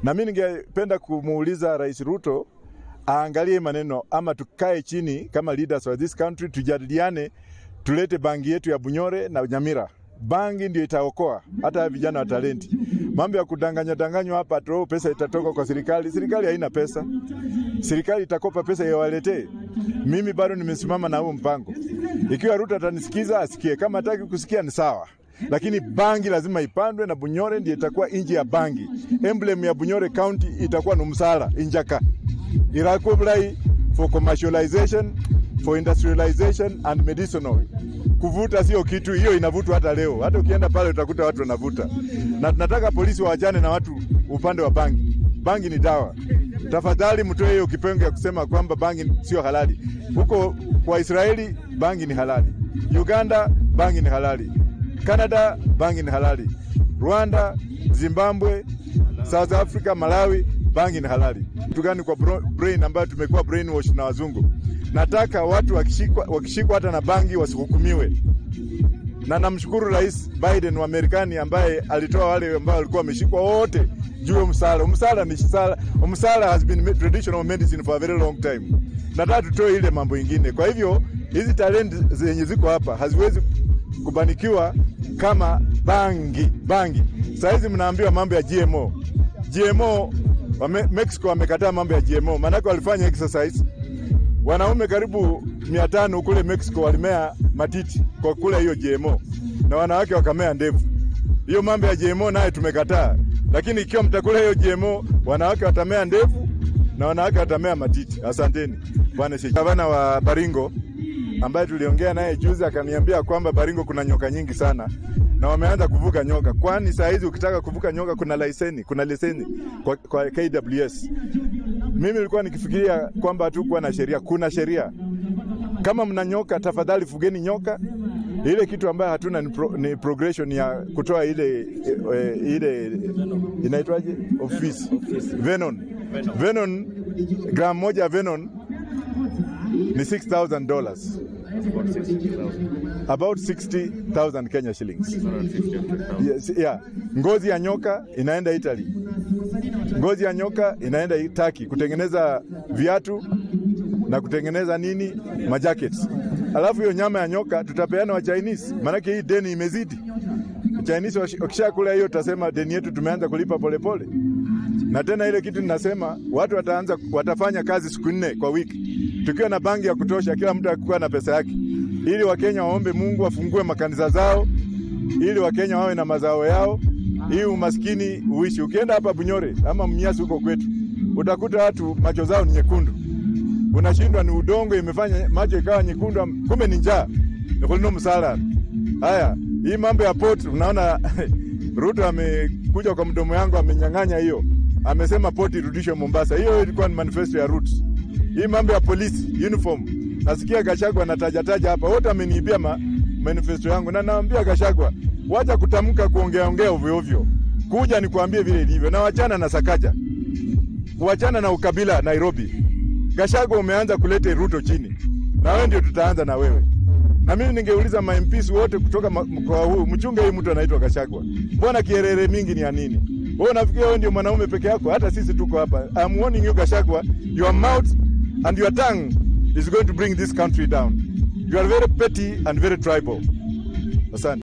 Na mimi ningependa kumuuliza Rais Ruto aangalie maneno ama tukae chini kama leaders of this country tujadiliane, tulete bangi yetu ya Bunyore na Nyamira. Bangi ndio itaokoa hata vijana wa talenti. Mambo ya kudanganya danganywa hapa tu, pesa itatoka kwa serikali. Serikali haina pesa, serikali itakopa pesa iwaletee. Mimi bado nimesimama na huo mpango. Ikiwa Ruto atanisikiza asikie, kama hataki kusikia ni sawa lakini bangi lazima ipandwe na Bunyore ndio itakuwa inji ya bangi. Emblem ya Bunyore County itakuwa ni msala injaka irakublai for commercialization for industrialization and medicinal. Kuvuta sio kitu, hiyo inavutwa hata leo. Hata ukienda pale utakuta watu wanavuta, na tunataka polisi waachane na watu upande wa bangi. Bangi ni dawa. Tafadhali mtoe hiyo kipengo ya kusema kwamba bangi sio halali. Huko kwa Israeli bangi ni halali, Uganda bangi ni halali, Canada bangi ni halali, Rwanda, Zimbabwe, South Africa, Malawi bangi ni halali. Kitu gani kwa bro- brain ambayo tumekuwa brainwash na wazungu? Nataka watu wakishikwa, wakishikwa hata na bangi wasihukumiwe, na namshukuru Rais Biden wa Marekani ambaye alitoa wale ambao walikuwa wameshikwa wote juu ya msala. Msala ni sala, msala has been me- traditional medicine for a very long time. Nataka tutoe ile mambo ingine. Kwa hivyo hizi talent zenye ziko hapa haziwezi kubanikiwa kama bangi bangi. Saa hizi mnaambiwa mambo ya GMO. GMO wame, Mexico wamekataa mambo ya GMO, maanake walifanya exercise. Wanaume karibu mia tano kule Mexico walimea matiti kwa kula hiyo GMO na wanawake wakamea ndevu. Hiyo mambo ya GMO naye tumekataa, lakini ikiwa mtakula hiyo GMO, wanawake watamea ndevu na wanawake watamea matiti. Asanteni bwana Sheikh. Gavana wa Baringo ambaye tuliongea naye juzi akaniambia kwamba Baringo kuna nyoka nyingi sana na wameanza kuvuka nyoka, kwani saa hizi ukitaka kuvuka nyoka kuna leseni, kuna leseni kwa, kwa KWS. Mimi nilikuwa nikifikiria kwamba hatukuwa na sheria. Kuna sheria. Kama mna nyoka, tafadhali fugeni nyoka. Ile kitu ambayo hatuna ni, pro, ni progression ya kutoa ile e, ile inaitwaje office venom venom, gram moja ya venom ni 6000 dollars about 60000 Kenya shillings. Yes, yeah. Ngozi ya nyoka inaenda Italy, ngozi ya nyoka inaenda Turkey kutengeneza viatu na kutengeneza nini majackets. Alafu hiyo nyama ya nyoka tutapeana wa Chinese, maanake hii deni imezidi. Chinese wakishakula hiyo, tutasema deni yetu tumeanza kulipa polepole pole. Na tena ile kitu ninasema watu wataanza watafanya kazi siku nne kwa wiki, tukiwa na bangi ya kutosha, kila mtu akikuwa na pesa yake, ili Wakenya waombe Mungu afungue makanisa zao, ili Wakenya wawe na mazao yao, hii umaskini uishi. Ukienda hapa Bunyore ama Mnyasi huko kwetu, utakuta watu macho zao ni nyekundu, unashindwa ni udongo imefanya macho ikawa nyekundu, kumbe ni njaa, ni kulino msala. Haya, hii mambo ya port, unaona Ruto amekuja kwa mdomo yangu amenyang'anya hiyo, amesema port irudishwe Mombasa. Hiyo ilikuwa ni manifesto ya Ruto. Hii mambo ya polisi uniform, nasikia Gachagua anatajataja hapa, wote ameniibia ma, manifesto yangu, na naambia Gachagua, wacha kutamka kuongea ongea ovyo ovyo, kuja nikwambie vile ilivyo, na wachana na Sakaja, wachana na ukabila Nairobi. Gachagua umeanza kuleta Ruto chini, na wewe ndio tutaanza na wewe na mimi ningeuliza ma MPs wote kutoka mkoa huu, mchunge hii mtu anaitwa Gachagua, mbona kierere mingi ni ya nini? Wewe unafikiria wewe ndio mwanaume peke yako? Hata sisi tuko hapa. I'm warning you Gachagua, your mouth and your tongue is going to bring this country down. You are very petty and very tribal. Asante.